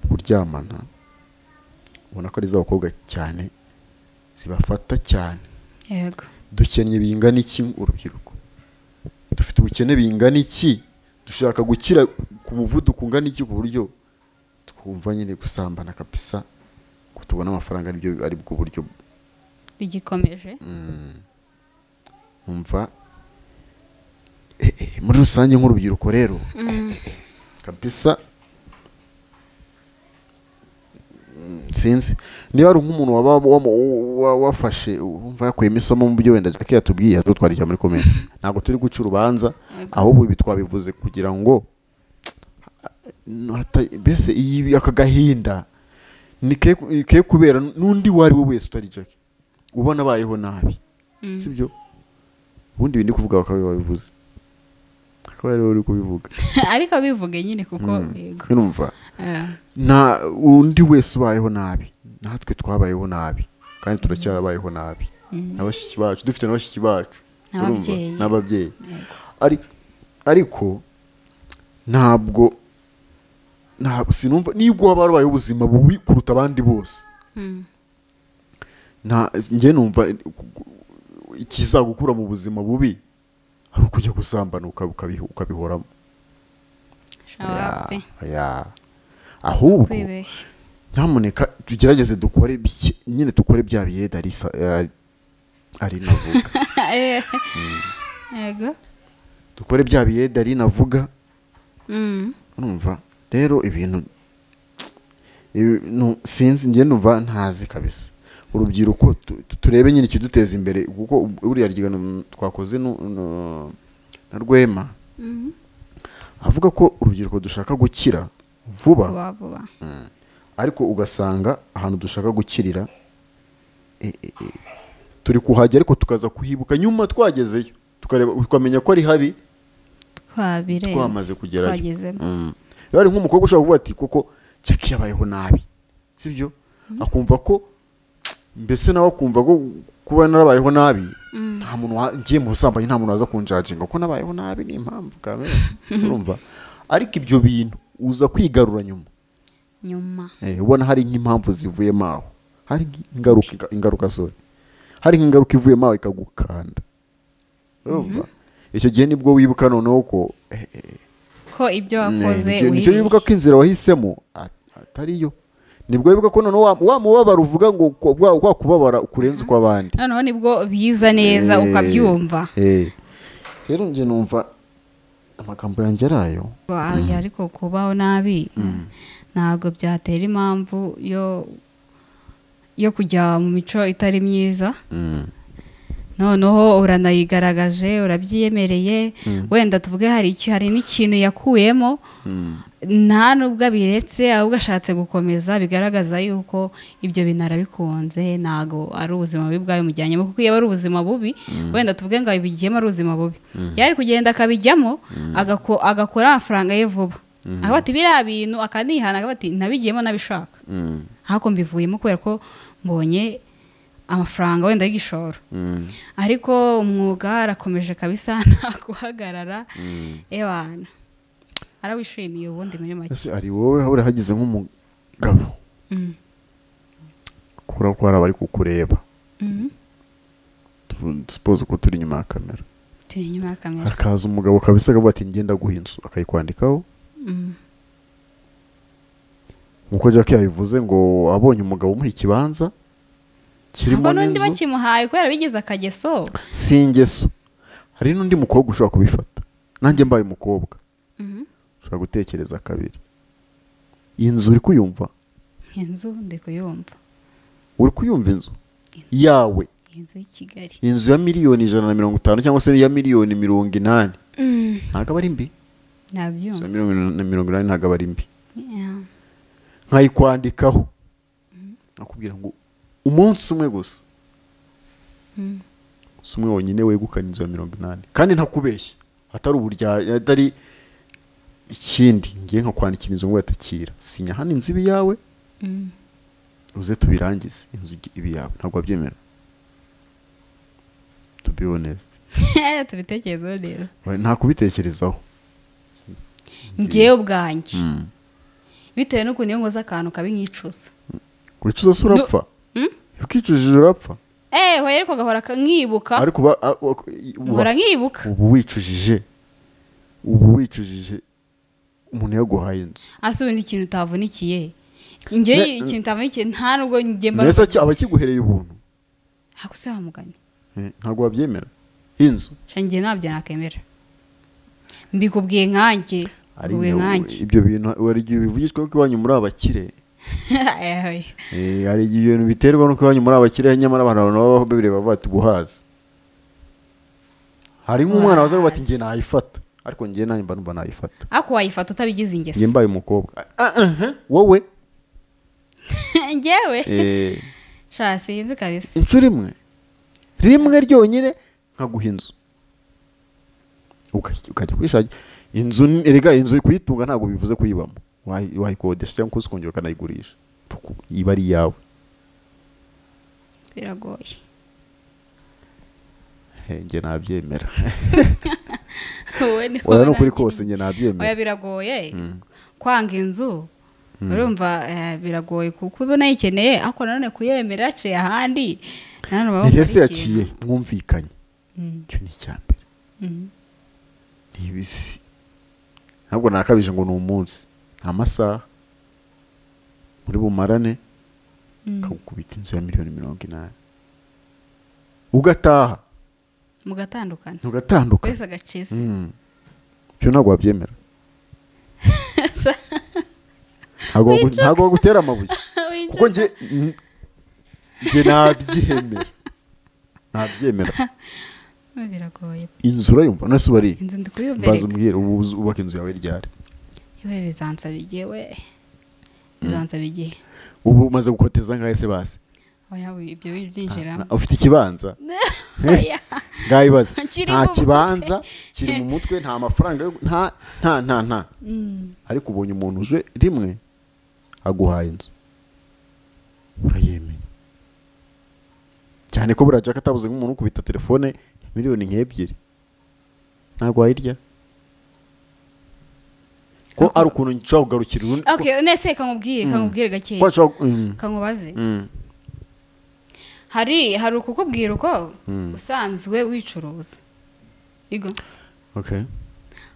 kuryamana ubona ko ari iz'abakobwa cyane zibafata cyane yego dukennye bingana iki urubyiruko dufite ubukene bingana iki dushaka gukira ku muvuduko ungana iki ku buryo twumva nyine gusambana kabisa ngo tubone amafaranga aribyo ari bwo buryo bigikomeje umva eh, eh, muri rusange nk'urubyiruko rero kabisa mm, sinzi niba ari nk'umuntu waba wamu- wa- wafashe wumva yakuyemo isomo mu byo wenda jackie yatubwiye azutwarira muri komenti ntabwo turi guca urubanza ahubwo ibi twabivuze kugira ngo hata- mbese iyi aka gahinda ni ke ke kubera n'undi uwo ari we wese utari jackie ubona abayeho nabi sibyo ubundi ibi ndi kuvuga bakaba babivuze akaba ariwe uri kubivuga ariko bivuge nyine kuko yego urumva Eh, nta undi wese ubayeho nabi natwe twabayeho nabi kandi turacyarabayeho nabi na bashiki bacu dufite na bashiki bacu urumva? N'ababyeyi. n'ababyeyi Ari- ariko ntabwo ntabwo sinumva nibwo waba warabayeho ubuzima bubi kuruta abandi bose mm, nta njye numva ikizagukura mu buzima bubi ari ukujya gusambana ukabi- ukabiho- ukabihoramo shawa pe Ya, ya. ahubwo kwibeshya nyamuneka tugerageze dukore bike- nyine dukore bya biyede arisa ari navuga Eh, yego dukore bya biyede ari navuga Mm, urumva rero ibintu ibi- nu- sinzi njye numva ntazi kabisa urubyiruko tu- tu- turebe nyine ikiduteza imbere kuko buriya ryigano twakoze nu- nu- na rwema mm, avuga ko urubyiruko dushaka gukira vuba vuba vuba ariko ugasanga ahantu dushaka gukirira e- e- e, turi kuhajya ariko tukaza kuhibuka nyuma twagezeyo tukareba tukamenya ko ari habi twabirenze twamaze kugerayo twagezemo Mm. rero hari nk'umukobwa ushobora kuvuga ati koko jackie yabayeho nabi sibyo akumva ko mbese nawe akumva ko kuba narabayeho nabi nta muntu wa- ngiye mu busambanyi nta muntu waza kunjajinga ko nabayeho nabi ni impamvu kamere urumva ariko ibyo bintu uza kwigarura nyuma nyuma Eh, ubona hari nk'impamvu zivuyemo aho hari ingaruka ingaruka sorry hari nk'ingaruka ivuyemo aho ikagukanda urumva icyo gihe nibwo wibuka noneho ko eh, eh, ko ibyo wakoze eh, nicyo wibeshye wibuka ko inzira wahisemo a- atariyo nibwo wibuka ko noneho wa- wa mubabaro uvuga ngo ko- wa- wa kubabara kurenza ukw'abandi noneho nibwo biza neza Eh, ukabyumva eh. rero njye numva amagambo yanjye ari ayo Oya, ariko kubaho nabi ntabwo byatera impamvu yo yo kujya mu mico itari myiza Mm. noneho uranayigaragaje urabyiyemereye wenda tuvuge hari iki hari n'ikintu yakuyemo nta nubwo abiretse ahubwo ashatse gukomeza bigaragaza yuko ibyo bintu arabikunze ntabwo ari ubuzima bubi bwabimujyanyemo kuko iyo aba ari ubuzima bubi wenda tuvuge ngo abigiyemo ari ubuzima bubi yari kugenda akabijyamo agako- agakora amafaranga ye vuba akavuga ati biriya bintu akanihana akavuga ati nabigiyemo nabishaka Mm. ahubwo mbivuyemo kubera ko mbonye amafaranga wenda y'igishoro Mm. ariko umwuga arakomeje kabisa nta guhagarara ebana arawishimiye ubundi muri make ese ari wowe habura hagize nk'umugabo Mm, kubura ko hari abari kukureba mm. supose ko turi inyuma ya kamera turi inyuma ya kamera hakaza umugabo kabisa akavuga ati ngenda guha inzu akayikwandikaho Mm, nkuko jack yabivuze ngo abonye umugabo umuha ikibanza kirimo ntabwo n'undi n'inzu bakimuhaye kubera bigize akageso si ingeso hari n'undi mukobwa ushobora kubifata nanjye mbaye umukobwa Mhm. ushobora gutekereza kabiri iyi nzu uri kuyumva inzu ndi kuyumva uri kuyumva inzu yawe inzu y'i kigali inzu ya miliyoni ijana na mirongo itanu cyangwa se iya miliyoni mirongo inani Mm, ntabwo aba ari mbi Inzu ya nabyumva miliyoni mirongo inani ntabwo aba ari mbi Yeah. nkayikwandikaho nakubwira ngo umunsi umwe gusa Mm. si umwe wonyine wegukana inzu ya mirongo inani kandi ntakubeshye atari uburyarya atari ikindi ngiye nkakwandikira inzu ngo yatakira sinya hano inzu ibi yawe Mm, uze tubirangize inzu ibi yawe ntabwo wabyemera to be honest tubitekerezeho neza nta kubitekerezaho ngewe ubwanjye bitewe n'ukuntu iyo nkoze akantu kabi nkicuza wicuza se urapfa Mm? iyo ukicujije urapfa eh hoya ariko gahora ka- nkibuka ariko uba- a- uba- gahora nkibuka ubu wicujije ubu wicujije umuntu yaguhaye inzu ase ubundi ikintu utavunikiye ngewe Ne- ikintu utavunikiye nta nubwo njye mba mbese aba akiguhereye ubuntu ntabwo se wamuganye Eh, ntabwo wabyemera inzu sha njye ntabyo nakemera mbikubwiye nkanjye mbikubwiye Ariko nkanjye ibyo bintu wari igihe bivugishwa ko iwanyu muri abakire Eh, hari igihe ibintu biterwa nuko banyu muri abakiriya nyamara abantu babaho bibireba bati ubuhazi harimo umwana waza bati njye nayifata ariko njye nanjye mba numva nayifata ariko wayifata utabigize njye ingeso mbaye umukobwa Ah, ah, ah, wowe ngewe eh, sha sinzi kabisa inshuro imwe rimwe ryonyine nkaguha inzu Uka- ukajya kuyishakira inzu ni- erega inzu kuyitunga ntabwo bivuze kuyibamo Wayi- wayikodesha cyangwa se ukongera ukanayigurisha Fuku, iba ari iyawe biragoye Eh, njye nabyemera wowe ni oya ni ukuri kose njye nabyemera oya biragoye kwanga inzu urumva eh, biragoye kuko uba unayikeneye ariko nanone kuyemera yaciye ahandi nanone uba ni wumva hese ari ikintu. yaciye mwumvikanye Mm, icyo ni icya mbere mm. ni ibisi ntabwo nakabije ngo ni umunsi ni amasaha muri bumarane Mm. kagukubita inzu ya miliyoni mirongo inani ugataha mugatandukana ntugatandukana wese agacisi Mm. ibyo ntabwo wabyemera ntabwo wagu- Wicuka. ntabwo bagutera amabuye kuko njye mm, njye nabyemera nabyemera biragoye inzu urayumva none se uba ari inzu ndi mbaza kuyumbereka umbwira ubu uzi- ubaka inzu yawe ryari yewe bizansaba igihe we bizansaba igihe ubu umaze gukoteza angahe se basi oya we, ibyo Na- byinjiramo ufite ikibanza oya ngayibaza Kiri nta mu mutwe. kibanza kiri mu mutwe nta mafaranga yo- nta nta nta nta Mm, ariko ubonye umuntu uje rimwe aguhaye inzu urayemeye cyane ko buriya jaka atabuze nk'umuntu ukubita telefone miliyoni nk'ebyiri ntabwo wayirya ko ari ukuntu nshobora kugarukira urundi ko- okay nese kamubwire kamubwire ko gakeya nshobora mm, kamubaze mm, hari hari ukukubwira uko Mm. usanzwe wicuruza Yego. okay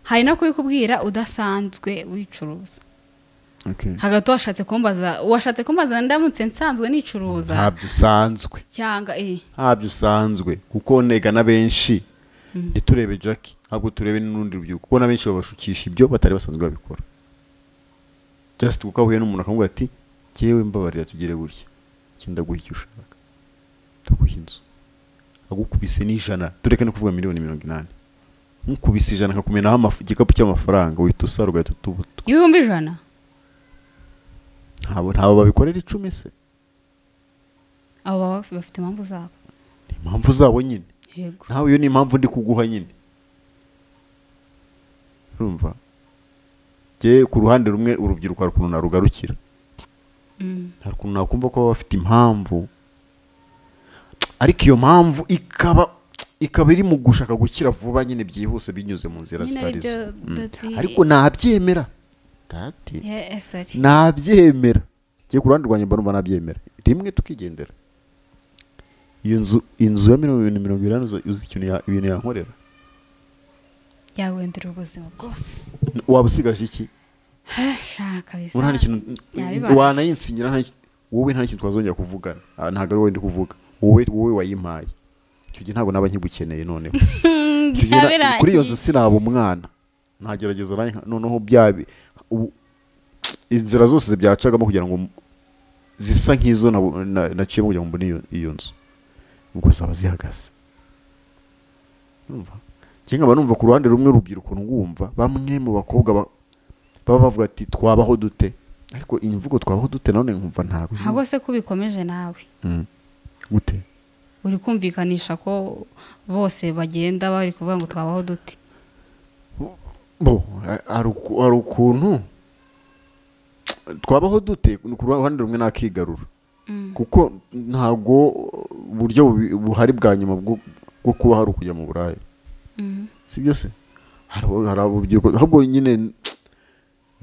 hari no kubikubwira udasanzwe wicuruza okay hagati washatse kumbaza washatse kumbaza ndamutse nsanzwe nicuruza ntabyo usanzwe cyangwa eh ntabyo usanzwe kuko nega na benshi Mm. ntiturebe jackie ntabwo turebe n'urundi rubyiruko kuko na benshi babashukisha ibyo batari basanzwe babikora just kuko ahuye n'umuntu akamubwira ati ngewe mbabarira tugire gutya njye ndaguha icyo ushaka ndaguha inzu agukubise n'ijana tureke no kuvuga miliyoni mirongo inani nkukubise ijana nkakumenaho amaf- igikapu cy'amafaranga uhita usara ugahita utubuta ibihumbi ijana ntabwo ntabwo babikorera icumi se abo baba bafite impamvu zabo ni impamvu zabo nyine yego nawe iyo ni impamvu ndi kuguha nyine urumva njye ku ruhande rumwe urubyiruko hari ukuntu narugarukira Mm, hari ukuntu nakumva ko baba bafite impamvu ariko iyo mpamvu ikaba ikaba iri mu gushaka gukira vuba nyine byihuse binyuze mu nzira Nyine zitari zo aribyo Mm. dati- ariko nabyemera dati ye- ese ari nabyemera njye ku ruhande rwanjye mba numva nabyemera rimwe tukigendera iyo nzu inzu ya miliyoni mirongo inani uzi- uzi ikintu ya- ibintu yankorera yawendera ubuzima bwose waba usigaje iki shaka bisa uri hari ikintu yabibasha. wanayinsinyira nta wowe nta kintu twazongera kuvugana Ah, ntabwo ari wowe ndi kuvuga wowe wowe wayimpaye icyo gihe ntabwo naba nkigukeneye noneho Icyo gihe na- Byabirangiye. kuri iyo nzu sinaba umwana ntagerageza nanjye nka- noneho byabi ubu- inzira zose byacagamo kugira ngo m- zisa nk'izo nabo- na- naciyemo kugira ngo mbone iyo- iyo nzu ubwo zaba zihagaze Urumva? njye nkaba numva ku ruhande rumwe urubyiruko rwumva bamwe mu bakobwa ba- baba bavuga ati twabaho dute ariko iyi mvugo twabaho dute nanone nkumva ntabwo ntabwo se ko ubikomeje nawe Mm. gute uri kumvikanisha ko bose bagenda bari kuvuga ngo twabaho duti bo a- hari uku- hari ukuntu twabaho dute ni ku ruhande rumwe nakigarura kuko ntabwo uburyo bubi- buhari bwa nyuma bwo bwo kuba hari ukujya mu buraya si byo se hari abo- hari urubyiruko ahubwo nyine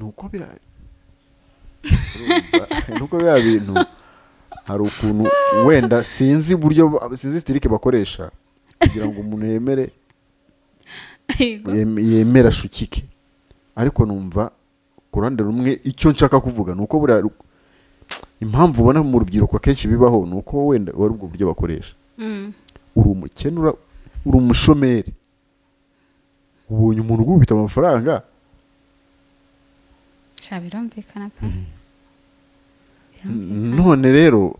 ni uko bira Urumva? ni uko biriya bintu hari ukuntu wenda sinzi uburyo ba- sinzi sitirike bakoresha kugira ngo umuntu yemere yem- yemera ashukike ariko numva ku ruhande rumwe icyo nshaka kuvuga ni uko buriya ru- impamvu ubona mu rubyiruko akenshi bibaho ni uko wenda wari ubwo buryo bakoresha uri umukene ura- uri umushomeri ubonye umuntu ugubita amafaranga sha birumvikana pe birumvikana none rero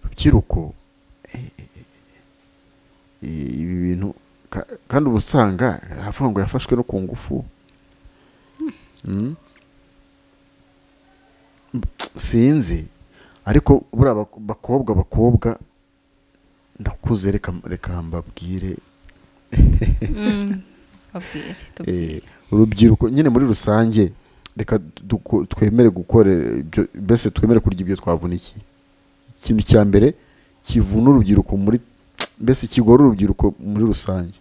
rubyiruko eh, eh, ibi bintu ka- kandi uba usanga havuga ngo yafashwe no ku ngufu Mm. sinzi ariko buriya bak- bakobwa bakobwa ndakuze reka reka mbabwire Mm, babwire Eh, tubwire urubyiruko nyine muri rusange reka duko- twemere gukora ibyo- mbese twemere kurya ibyo twavunikiye ikintu cya mbere kivuna urubyiruko muri mbese kigora urubyiruko muri rusange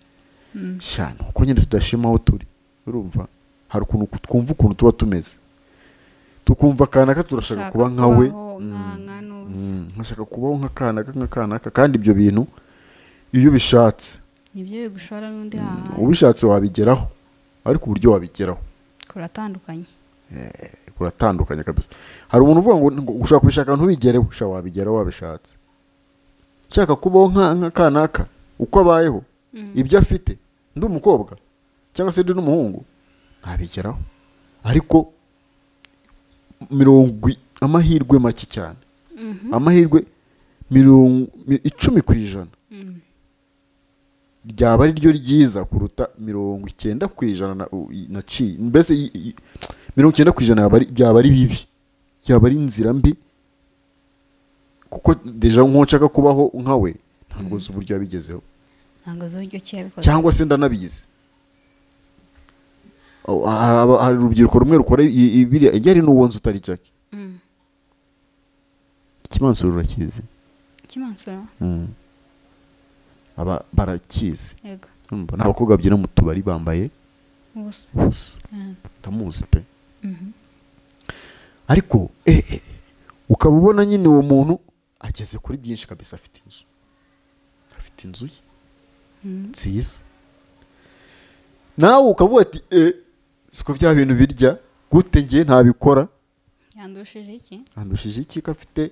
Mm. sha ni uko nyine tudashima aho turi urumva hari ukuntu ku- twumva ukuntu tuba tumeze tukumva akanaka turashaka Ushaka kuba nka we kubaho Mm. nka- nka nuza. Mm, nkashaka kubaho nk'akanaka nk'akanaka kandi ibyo bintu iyo ubishatse nibyo bigushora n'undi hahandi ubishatse wabigeraho ariko uburyo wabigeraho kuratandukanye kuratandukanye kabisa hari umuntu uvuga ngo ngo ushaka kubishaka ntubigereho sha wabigeraho wabishatse ushaka kubaho nka nka kanaka uko abayeho ibyo afite ndi umukobwa cyangwa se ndi n'umuhungu ntabigeraho ariko mirongo i- amahirwe make cyane Mhm. amahirwe mirongo mi- icumi ku ijana Mm. ryaba ari ryo ryiza kuruta mirongo icyenda ku ijana na- u- i- naciye mbese i- i- mirongo icyenda ku ijana yaba ari- byaba ari bibi byaba ari inzira mbi kuko deja nk'uwo nshaka kubaho nka we ntabwo nzi uburyo yabigezeho ntabwo uzi uburyo ki yabikoze cyangwa se ndanabizi Oh, hari aba- hari urubyiruko rumwe rukora i- i- biriya ijya ari n'uwo nzu utari jacki Mm. ikimansuro urakizi kimansura Mm. Aba- barakizi yego Urumva, ni abakobwa babyina mu tubari bambaye ubusa ubusa Mm. ndamuzi pe Mhm. ariko eh, eh, ukaba ubona nyine uwo muntu ageze kuri byinshi kabisa afite inzu afite inzu ye Mm. nziza nawe ukavuga ati eh, siko bya bintu birya gute ngiye ntabikora yandushije iki andushije iki ko afite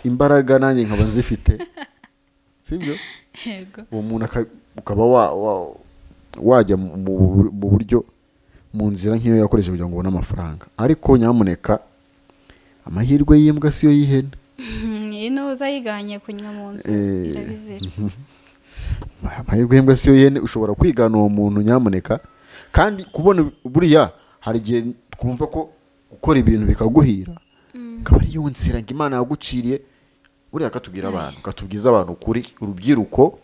imbaraga nanjye nkaba nzifite sibyo yego uwo muntu aka- ukaba wa- wa- wajya mu- mu mu buryo mu nzira nk'iyo yakoresheje kugira ngo ubone amafaranga ariko nyamuneka amahirwe y'imbwa siyo y'ihene Mhm, iyi nuza yiganye kunywa mu nzu Eh. irabizira amahirwe y'imbwa siyo y'ihene ushobora kwigana uwo muntu nyamuneka kandi kubona buriya hari igihe twumva ko gukora ibintu bikaguhira akaba ari yo nzira ngo imana yaguciriye buriya akatubwira abantu akatubwiza abantu kuri urubyiruko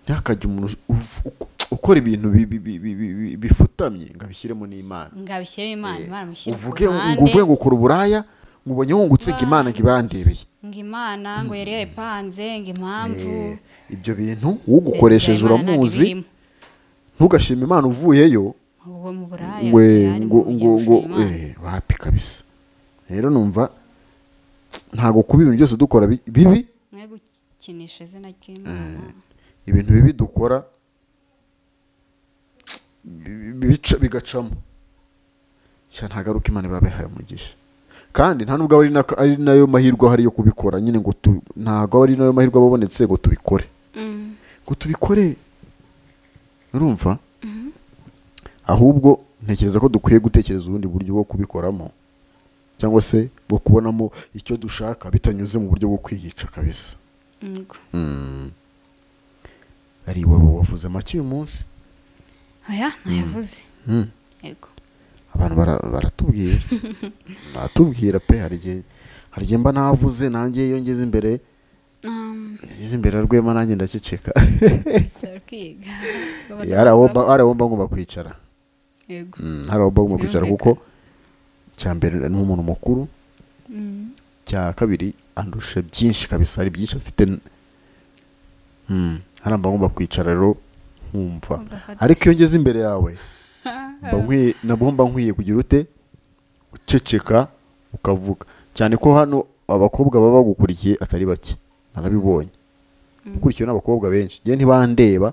ntakajya umuntu uv- uko- ukora ibintu bi- bi- bi- bi- bi- bi- bifutamye ngo abishyiremo n'imana ngabishyire imana Eh, imana mushyire ku uvuge ngo ruhande. uvuge ngo ukora uburaya ngo ubonye wungutse ngo imana ngo ibandereye ngo imana ngo yari yayipanze ngo impamvu Eh, ibyo bintu ugukoresheje Habyarimana ntabwo uramuzi ibirimo. ntugashima imana uvuyeyo ubwo mu buraya we atari ngo mu ngo gihugu ngo cy'Imana. eh, wapi kabisa rero numva ntabwo kuba ibintu byose dukora bi- bibi mwe gukinisha izina ry'imana ibintu bibi dukora bi- bi- bica- bigacamo sha ntagaruka imana iba yabihaye umugisha kandi nta nubwo aba ari nako- ari nayo mahirwe ahari yo kubikora nyine ngo tu- ntabwo aba ari nayo mahirwe aba abonetse ngo tubikore Mm. ngo tubikore urumva ahubwo ntekereza ko dukwiye gutekereza ubundi buryo bwo kubikoramo cyangwa se bwo kubonamo icyo dushaka bitanyuze mu buryo bwo kwiyica kabisa Yego. ari iwabo wavuze make uyu munsi aya ntayavuze Mm. yego abantu bara- baratubwira baratubwira pe hari igihe hari igihe mba navuze nanjye iyo ngeze imbere Um, ngeze imbere ya rwema nanjye ndaceceka cyari kwiga Eh, hari aho mba- hari aho mba ngomba kwicara yego Mm, hari aho bagomba kwicara Birumvikana. kuko cya mbere ni umuntu mukuru Mm. cya kabiri andusha byinshi kabisa hari byinshi afite n- Mm, hari aho bagomba kwicara rero nkumva Ugafata. ariko iyo ngeze imbere yawe mba nkwiye nabwo mba nkwiye kugira ute guceceka ukavuga cyane ko hano abakobwa baba bagukurikiye atari bake narabibonye Mm. ukurikiwe n'abakobwa benshi njye ntibandeba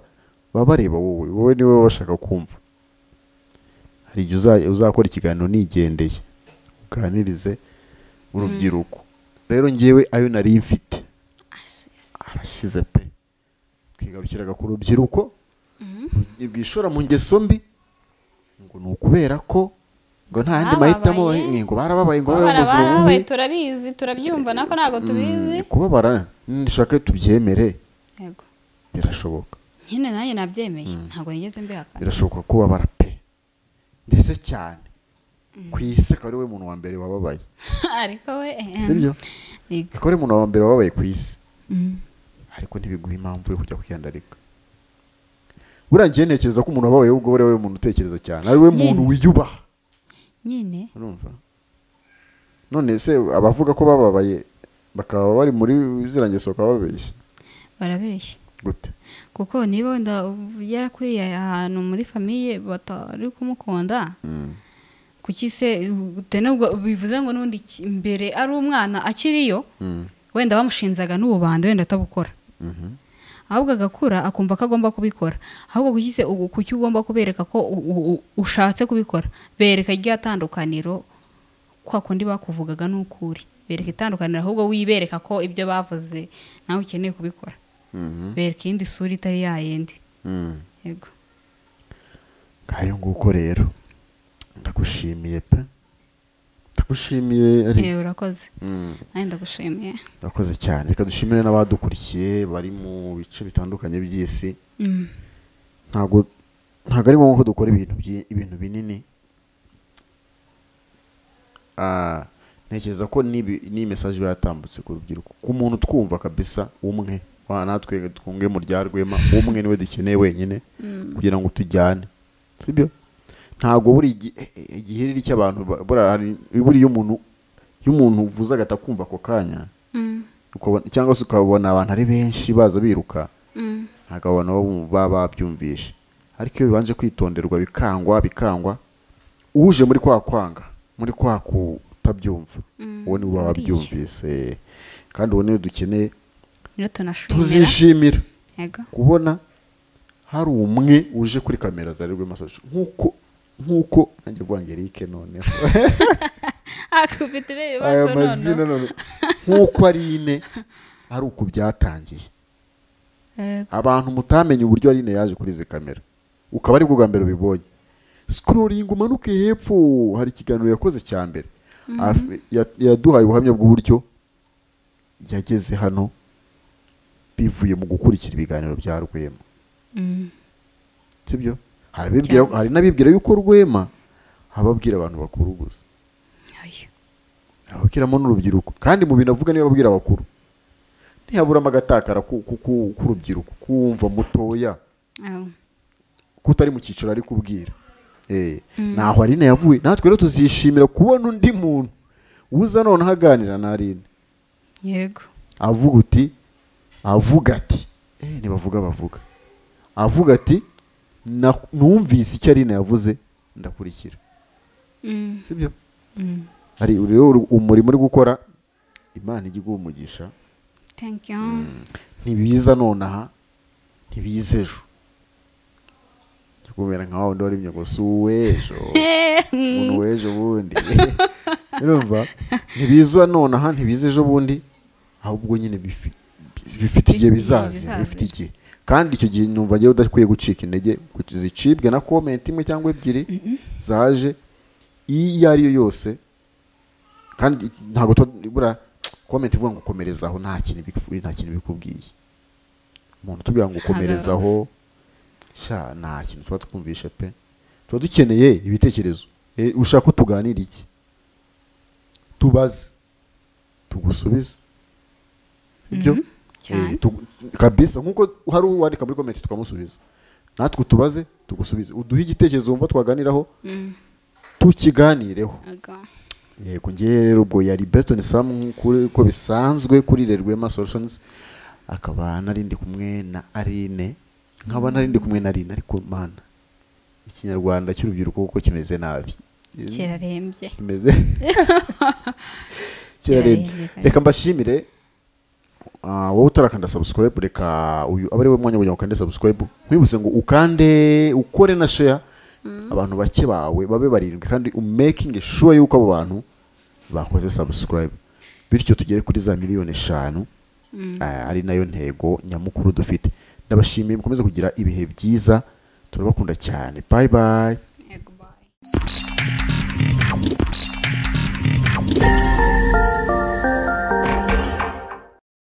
baba bareba wowe wowe niwe baba bashaka kumva hari igihe uza- uzakora ikiganiro nigendeye uganirize urubyiruko rero ngewe ayo nari mfite arashize pe twigarukiraga ku rubyiruko Mhm. rwishora mu ngeso mbi ngo ni ukubera ko ngo nta yandi Bababaye. mahitamo ni ngo barababaye ngo babeho mu buzima barabaye bubi turabizi turabyumva nako ntabwo tubizi Mm, kubabara nishaka tubyemere Yego. birashoboka nyine nanjye nabyemeye ntabwo nigeze mbihakana birashoboka kubabara pe ndetse cyane ku isi akaba ari we muntu wa mbere wababaye ariko we ehem, sibyo yego. akaba ari umuntu wa mbere wababaye ku isi Mm. ariko ntibiguha impamvu yo kujya kwiyandarika buriya njyewe ntekereza ko umuntu wababaye ubwo ari we muntu utekereza cyane ari we muntu Nyine. wiyubaha nyine urumva none se abavuga ko bababaye bakaba bari muri zirangeso bakaba babeshya barabeshya gute kuko niba wenda yarakuriye ahantu muri famiye batari kumukunda Mm. kuki se ute nubwo bivuze ngo n'ubundi ki- mbere ari umwana akiriyo Mm. wenda bamushinzaga n'ububanda wenda atabukora Mhm. ahubwo agakura akumva ko agomba kubikora ahubwo kuki se ugu- kuki ugomba kubereka ko u- u- u- ushatse kubikora bereka irya tandukaniro kwa kundi bakuvugaga n'ukuri bereka itandukaniro ahubwo wibereka ko ibyo bavuze nawe ukeneye kubikora Mhm. bereka iyindi sura itari yayindi Mm. yego ngayo nguko rero ndagushimiye pe ndagushimiye ari yewe urakoze Mm. nanjye ndagushimiye urakoze cyane reka dushimire n'abadukurikiye bari mu bice bitandukanye by'isi Mm. ntabwo ntabwo ari ngombwa ko dukora ibintu byi- ibintu binini Ah, ntekereza ko n'ibi- n'iyi mesaje iba yatambutse ku rubyiruko ku muntu twumva kabisa umwe wa natwe twunge mu rya rwema umwe niwe dukeneye wenyine kugira ngo tujyane sibyo ntabwo buri igi- eh, igihiriri cy'abantu ba- buriya hari- buriya umuntu iyo umuntu uvuze agata kumva ako kanya Mm. ukabona- cyangwa se ukabona abantu ari benshi baza biruka Mm. ntabwo abantu baba- baba babyumvishe ariko iyo bibanje kwitonderwa bikangwa bikangwa uje muri kwa kwanga muri kwa kutabyumva Mm, uwo niwe buriya. waba abyumvise kandi uwo niwe dukeneye rero tunashimira tuzishimira yego kubona hari umwe uje kuri kamera zari rwe masaje nk'uko nk'uko nanjye bwange Eric noneho akufite ibibazo aya mazina noneho none nk'uko ari ine ari uku byatangiye Yego. abantu mutamenye uburyo arine yaje kuri izi kamera ukaba aribwo bwa mbere ubibonye sikororingi umanuke hepfo hari ikiganiro yakoze cya mbere Af- ya- yaduhaye ubuhamya bw'uburyo yageze hano bivuye mu gukurikira ibiganiro bya rwema Mm. sibyo hari abibwira- hari n'abibwira yuko rwema ababwira abantu bakuru gusa Oya. ababwiramo n'urubyiruko kandi mu bintu avuga niyo ababwira abakuru ntihaburamo agatakara ku- ku- ku- k'urubyiruko kumva mutoya Aho. kutari mu cyiciro ari kubwira ntaho arine yavuye natwe rero tuzishimira kubona undi muntu uza noneho aganira na arine yego avuga uti avuga ati eh, ntibavuga bavuga avuga ati "Na- numvise icyo arine yavuze ndakurikira Mm. sibyo Mm. hari rero umurimo uri gukora imana ijya iguha umugisha thank you ntibiza nonaha ntibiza ejo Njya kumera nka wa wundi wari imyuga w'ejo umuntu w'ejo bundi urumva ntibiza nonaha ntibiza ejo bundi ahubwo nyine bifi- bifite igihe bizaza Bizaza. bifite igihe kandi icyo gihe numva njyewe udakwiye gucika intege ngo zicibwe na komenti imwe cyangwa ebyiri zaje iyo ari yo yose kandi ntabwo tuba buriya komenti ivuga ngo komereza aho nta kintu ibiku- nta kintu bikubwiye umuntu tubwira ngo komereza aho sha nta kintu tuba twumvishe pe tuba dukeneye ibitekerezo Eh, ushaka ko tuganira iki tubaze tugusubize ibyo Mhm, cyane. Eh, tugu- kabisa nk'uko hari uwandika muri komenti tukamusubiza natwe tubaze tugusubize uduhe igitekerezo wumva twaganiraho Mm. tukiganireho Yego. yego ngewe rero ubwo yari Berton Sam nk'uko bisanzwe kuri Rerwema Solutions akaba narindi kumwe na Aline nkaba narindi kumwe na Aline ariko mana ikinyarwanda cy'urubyiruko kuko kimeze nabi kirarembye kimeze kirarembye Kirarembye kabisa. reka mbashimire Ah, wowe utarakanda subscribe reka uyu aba ari we mwanya kugira ngo ukande subscribe nkwibutse ngo ukande ukore na share abantu bake bawe babe barindwi kandi umaking sure yuko abo bantu bakoze subscribe bityo tugere kuri za miliyoni eshanu Ah, ari nayo ntego nyamukuru dufite ndabashimiye mukomeze kugira ibihe byiza turabakunda cyane bye bye